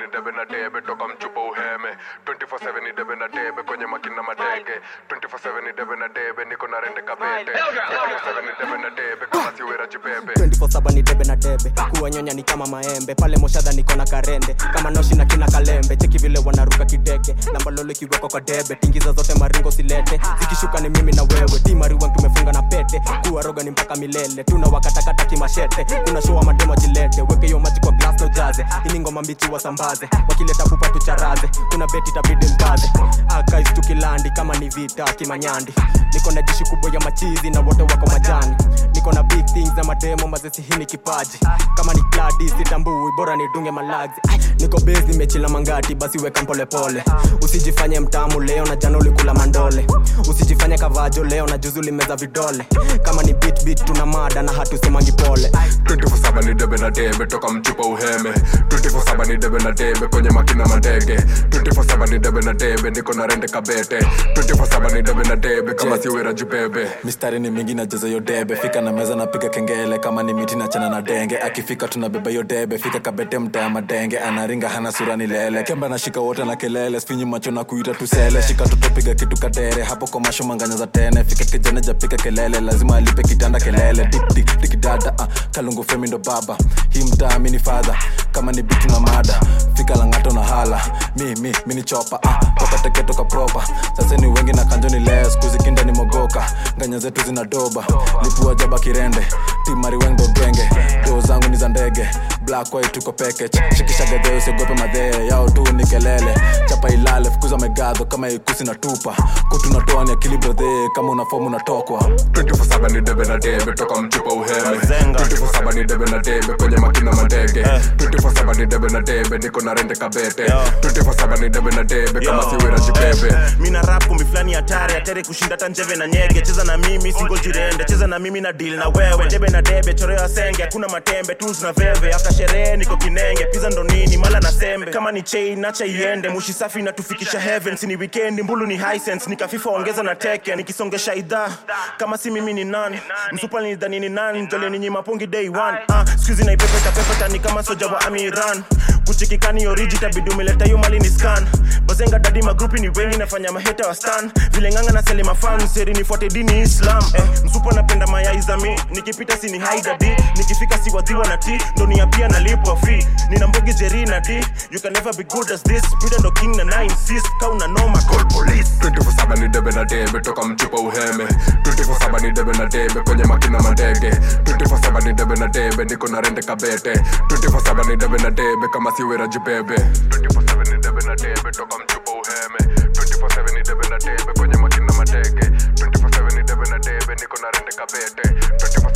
ni debe na debe toka mchupa uheme 24/7 ni debe na debe kwenye makina mateke 24/7 ni debe na debe niko na rende kabete 24/7 ni debe na debe kama siwera jibebe 24/7 ni debe na debe kuwanyonya ni kama maembe pale moshadha niko na karende kama noshi na kina kalembe cheki vile wanaruka kideke nambalolo ikiwekwa kwa debe tingiza zote maringo silete zikishuka ni mimi na wewe timariwan tumefunga na pete kuwaroga ni mpaka milele tuna wakatakata kimashete kuna showa mademo jilete weke hiyo maji kwa glass no jaze ini ngoma mbichi wasambaze wakileta pupa tucharaze kuna beti tabidi mkaze akais tukilandi kama ni vita kimanyandi niko na jeshi kubwa ya machizi na wote wako majani niko na big things na mademo mazesi hii ni kipaji kama ni kladi sitambui bora nidunge malazi niko base nimechila mangati basi weka mpolepole usijifanye mtamu leo na jana ulikula mandole usijifanye kavajo leo na juzi ulimeza vidole kama ni beat beat tuna mada na hatusemangi pole 24/7 ni debe na debe toka mchupa uheme 24/7 ni debe na debe kwenye makina mateke 24/7 ni debe na debe niko na rende kabete 24/7 ni debe na debe kama siwera jibebe mistari ni mingi najaza yo debe fika na meza napiga kengele kama ni miti na chana na denge akifika tunabeba yo debe fika kabete mtaa madenge anaringa hana sura ni lele kemba nashika wote na kelele sfinyi macho na kuita tusele shika tutopiga kitu kadere hapo kwa masho manganya za tene fika kijana japika kelele lazima alipe kitanda kelele dik dik dikidada uh, kalungu femi ndo baba hii mtaa mini fadha kama ni bitu na mada fika langato na hala mi mi mini chopa uh, toka teke toka propa sasa ni wengi na kanjo ni leo skuzi kinda ni mogoka nganya zetu zina doba lipua jaba kirende timari wengdo genge doo zangu ni za ndege black white tuko package shikisha gadheo usiogope madhee yao tu ni kelele chapa ilale fukuza megadho kama ikusi na tupa kutu natoa ni akili brodhe kama una fomu unatokwa 24/7 ni debe na debe toka mchupa uheme 24/7 ni debe na debe kwenye makina mateke 24/7 ni debe na debe niko na rende kabete 24/7 ni debe na debe kama siwera jibebe mina rap kumbi fulani hatari hatari kushinda hata njeve na nyege cheza na mimi singo jirende cheza na mimi na deal na wewe debe na debe choreo asenge hakuna matembe tools na veve after sherehe niko kinenge pizza ndo nini mala na sembe kama ni chain acha iende mushi safi natufikisha heaven si ni weekend mbulu ni hisense nikafifa ongeza na teke nikisongesha idhaa kama si mimi ni nani msupa nidhani ni nani njole ninyi mapungi day one ah, skuizi naipepeta pepeta ni kama soja wa amiran kuchikikani oriji tabidi umeleta hiyo mali ni scan bazenga dadi magrupi ni wengi nafanya maheta wa stan vile nganga na sele mafan seri nifuate dini islam eh, msupa napenda mayai za mi nikipita sini haidadi nikifika si wadhiwa na ti ndo nia pia nalipwa fee nina mbogi jeri na d you can never be good as this Buddha ndo king na nine sis kauna noma call police 24/7 ni debe na debe toka mchupa uheme 24/7 ni debe na debe kwenye makina mateke 24/7 ni debe na debe niko na rende kabete 24/7 ni debe na debe kama siwera jibebe 24/7 ni debe na debe toka mchupa uheme 24/7 ni debe na debe kwenye makina mateke 24/7 ni debe na debe niko na rende kabete 24/7